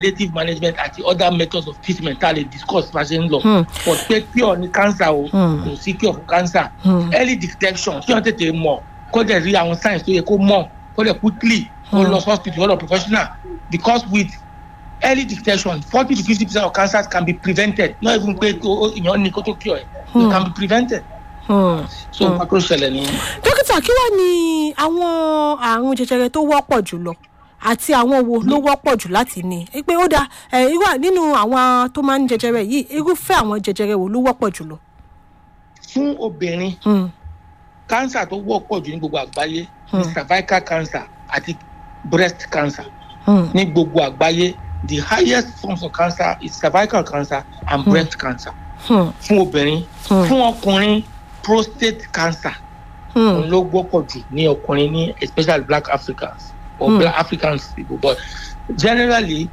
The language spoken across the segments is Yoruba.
palliative management àti other methods of treatment tá a lè discuss bá a ṣe ń lọ Hmm. but pé cure ní cancer o Hmm. kò sí cure fún cancer Hmm. early detection kí wọ́n tètè mọ̀ kó dẹ̀ rí àwọn signs tó yẹ kó mọ̀ kó dẹ̀ quickly kó lọ hospital lọ́dọ̀ professional because with early detection forty to fifty percent of cancers can be prevented not even pé kó èèyàn ní kó tó cure ẹ̀ it can be prevented Hmm. so nǹkan tó ṣẹlẹ̀ ní. dókítà kí wàá ní àwọn àrùn jẹjẹrẹ tó wọ́pọ̀ jùlọ àti àwọn wo ló wọ́pọ̀ jù láti ní i pé ó dáa ẹ irú à- nínú àwọn tó máa ń jẹjẹrẹ yìí irúfẹ́ àwọn jẹjẹrẹ wo ló wọ́pọ̀ jùlọ. fún obìnrin Hmm. cancer tó wọ́pọ̀ jù ní gbogbo àgbáyé ní cervical cancer àti breast cancer Hmm. ní gbogbo àgbáyé the highest forms of cancer is cervical cancer and breast cancer Hmm. fún obìnrin Hmm. fún ọkùnrin prostate cancer Hmm. òun ló wọ́pọ̀ jù ní ọkùnrin ní especially black africans or Hmm. black africans people but generally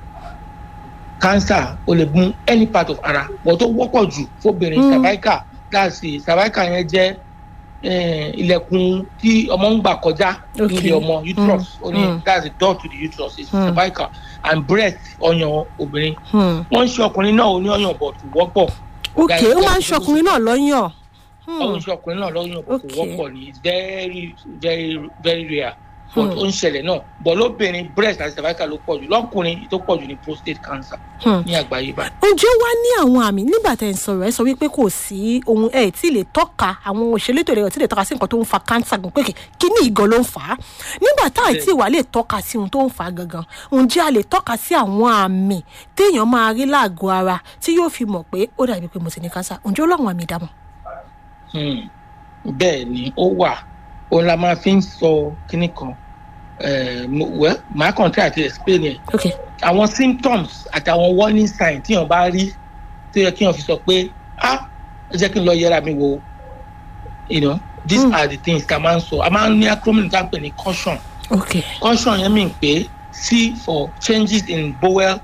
cancer ó lè mú any part of ara but tó wọ́pọ̀ jù fóbìnrin Hmm. cervical that's it cervical yẹn jẹ́ eh, ilẹ̀kùn tí ọmọ ń gbà kọjá Okay. lórí ọmọ uterus ó ní Hmm. that's the door to the uterus is Hmm. cervical and breast ọyàn obìnrin Hmm. wọ́n ń ṣe ọkùnrin náà ó ní ọyàn but kò wọ́pọ̀ ok Guys, ó máa ń guys, ṣọkùnrin náà lọ́yàn. ọ̀hún iṣẹ́ ọkùnrin náà lọ́yìn ọ̀pọ̀ kò Okay. wọ́pọ̀ ni it's very very very rare but Hmm. ó ń ṣẹlẹ̀ náà but lóbìnrin breast àti cervical ló pọ̀ jù lọ́kùnrin tó pọ̀ jù ní prostate cancer Hmm. ní àgbáyé báyìí. ǹjẹ́ wá ní àwọn àmì nígbà tẹ̀ ń sọ̀rọ̀ ẹ sọ wípé kò sí ohun ẹ̀ tí lè tọ́ka àwọn òṣèlétò ìlera tí lè tọ́ka sí nǹkan tó ń fa cancer gan pé kíní ìgan ló ń fà á nígbà tá àìtí ìwà lè tọ́ka sí ohun tó ń fà á gangan ǹjẹ́ a lè tọ́ka sí àwọn àmì téèyàn máa rí láàgọ́ ara tí yóò fi mọ̀ pé ó dàbí pé mo ti ní cancer ǹjẹ́ ó láwọn àmì ìdámọ̀. Hmm. bẹ́ẹ̀ ni ó wà òun la máa fi ń sọ kinní kan Eh, mo- well màá kàn tí àti explain ẹ̀ ok àwọn symptoms àti àwọn warning signs tíyàn bá rí tó yẹ kíyàn fi sọ pé ah ẹ jẹ́ kí n lọ yẹra mi wò ó you know these Hmm. are the things tá a máa ń sọ a máa ń ní acronym tá a pè ní caution ok caution yẹn mean pé c for changes in bowel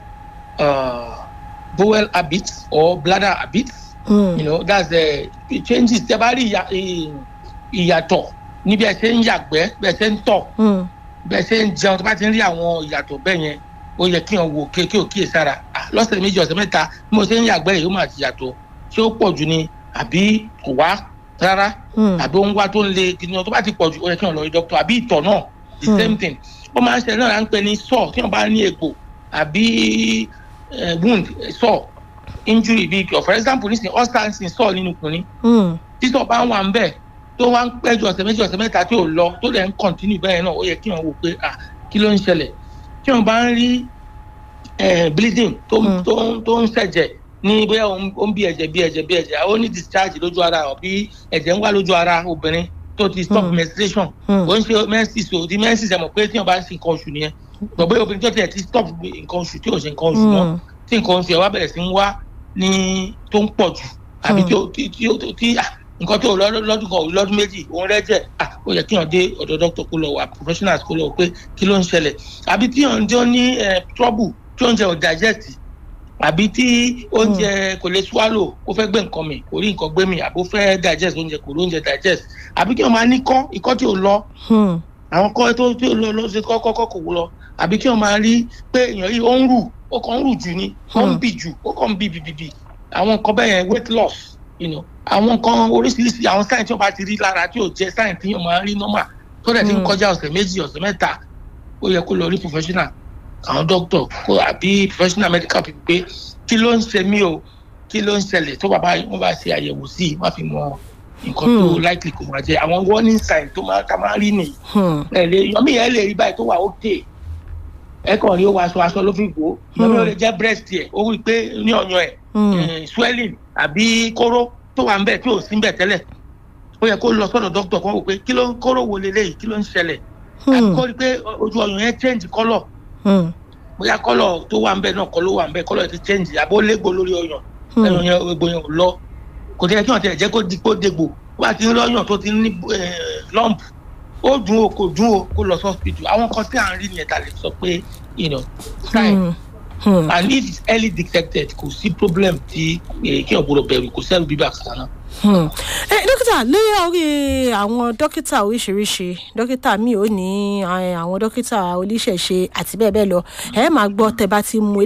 uh, bowel habits or bladder habits Hmm. you know that's the changes tẹ bá rí ìyà- ì- ìyàtọ̀ níbi ẹ ṣe ń yàgbẹ́ bẹ́ẹ̀ ṣe ń tọ̀ Hmm. bẹ́ẹ̀ ṣe ń jẹun tó bá ti ń rí àwọn ìyàtọ̀ bẹ́ẹ̀ yẹn ó yẹ kí wọn wò kéèké òkè sára Ah, lọ́sẹ̀ méjì ọ̀sẹ̀ mẹ́ta bí mo ṣe ń yàgbẹ́ yìí ó máa ti yàtọ̀ ṣé ó pọ̀ jù ni àbí kò wá rárá Hmm. àbí ó ń wá tó ń le kìnìún tó bá ti pọ̀ jù ó yẹ kí wọn lọ rí dókítà àbí ìtọ̀ náà the Hmm. same thing ó máa ń ṣẹlẹ̀ náà là ń pè ní sore tí wọn bá ní egbò àbí eh, wound eh, sore injury bíi for example nísìnyí ulcer ń sìn sore nínú kùnrin Hmm. títọ̀ bá wà ń bẹ̀ tó wá ń pẹ́ ju ọ̀sẹ̀ méjì ọ̀sẹ̀ mẹ́ta tí ò lọ tó dẹ̀ ń continue bẹ́ẹ̀ náà ó yẹ kí wọ́n wò pé ah kí ló ń ṣẹlẹ̀ tí wọ́n bá ń rí eh, bleeding tó ń Mm. tó ń tó ń ṣẹ̀jẹ̀ ní bóyá ó ń ó ń bí ẹ̀jẹ̀ bí ẹ̀jẹ̀ bí ẹ̀jẹ̀ ó ní discharge lójú ara àbí ẹ̀jẹ̀ ń wá lójú ara obìnrin tó ti stop Mm. menstruation Mm. ó ń ṣe menses o ti menses ẹ̀ mọ̀ pé tí wọ́n bá ń ṣe nǹkan oṣù nìyẹn gbọ̀gbẹ́ obìnrin tó tiẹ̀ ti stop nǹkan oṣù tí ò ṣe nǹkan oṣù mọ́ Hmm. tí nǹkan oṣù ẹ̀ wá bẹ̀rẹ̀ sí ń wá ní tó ń pọ̀ jù àbí Hmm. tí ó tí tí ó- tí ah, nǹkan tó lọ́dún lọ́dún kan lọ́dún méjì òun rẹ́jẹ̀ ah, ó yẹ kí wọ́n dé ọ̀dọ̀ dókítà kó lọ wà professionals kó lọ pé kí ló ń ṣẹlẹ̀ àbí tí wọ́n jọ ní eh, trouble tí oúnjẹ ò digest àbí tí oúnjẹ kò lè swallow ó fẹ́ gbé nǹkan mi kò rí nǹkan gbé mi àbí ó fẹ́ digest oúnjẹ kò rí oúnjẹ digest àbí kí wọ́n máa ní kọ́ ikọ́ tí ò lọ Hmm. àwọn kọ́ tó tí ò lọ lọ sí kọ́kọ́ kò lọ àbí kí wọ́n máa rí pé èèyàn yìí ó ń rù ó kàn ń rù jù ni ó ń Hmm. bì jù ó kàn ń bì bìbìbì àwọn nǹkan bẹ́ẹ̀ yẹn weight loss you know àwọn nǹkan oríṣiríṣi àwọn sáyẹn tí wọ́n bá ti rí lára tí ò jẹ́ sáyẹn tí wọ́n máa ń rí normal tó dẹ̀ ti ń Hmm. kọjá ọ̀sẹ̀ méjì ọ̀sẹ̀ mẹ́ta ó yẹ kó lọ rí professional àwọn doctor kó àbí professional medical people pé kí ló ń ṣe mí o kí ló ń ṣẹlẹ̀ tó bàbá wọn bá ṣe àyẹ̀wò sí i wọ́n á fi mọ nǹkan tó Hmm. likely kò máa jẹ àwọn warning sign tó máa ká máa rí nìyí Hmm. ẹ lè yọmí yẹn lè rí báyìí tó wà ókè ẹ kàn rí ó wọ aṣọ aṣọ ló fi gbó yọmí ó lè jẹ breast ẹ ó rí i pé ní ọyàn ẹ Hmm. eh, swelling àbí kóró tó wà ń bẹ tí ò sí ń bẹ tẹ́lẹ̀ ó yẹ kó lọ sọ́dọ̀ dókítà kan wò pé kí ló ń kóró wo leléyìí kí ló ń ṣẹlẹ̀ àbí Hmm. kó rí i pé ojú ọyàn yẹn change colour Hmm. bóyá colour tó wà ń bẹ náà kọ́ ló wà ń bẹ colour ti change àbí ó légbò lórí ọyàn Hmm. ẹyàn yẹn egbò yẹn ò lọ kò tẹ́ kí wọ́n tẹ̀ jẹ́ kó di kó dégbò wọ́n ti ń lọ́yàn tó ti ń ní eh, lump ó dùn ó kò dùn ó kó lọ sọ́spítù àwọn kan tí à ń rí nìyẹn ta lè sọ pé you know sign Hmm. Hmm. and if it's early detected kò sí problem tí eh, kí ọ̀gbọ́dọ̀ bẹ̀rù kò sẹ́rù bíbà kan náà. Hmm. Eh, dókítà lórí orí àwọn dókítà oríṣiríṣi dókítà mi ò ní eh, àwọn dókítà oníṣẹ̀ṣe àti bẹ́ẹ̀ bẹ́ẹ̀ lọ ẹ máa gbọ́ tẹ bá ti mú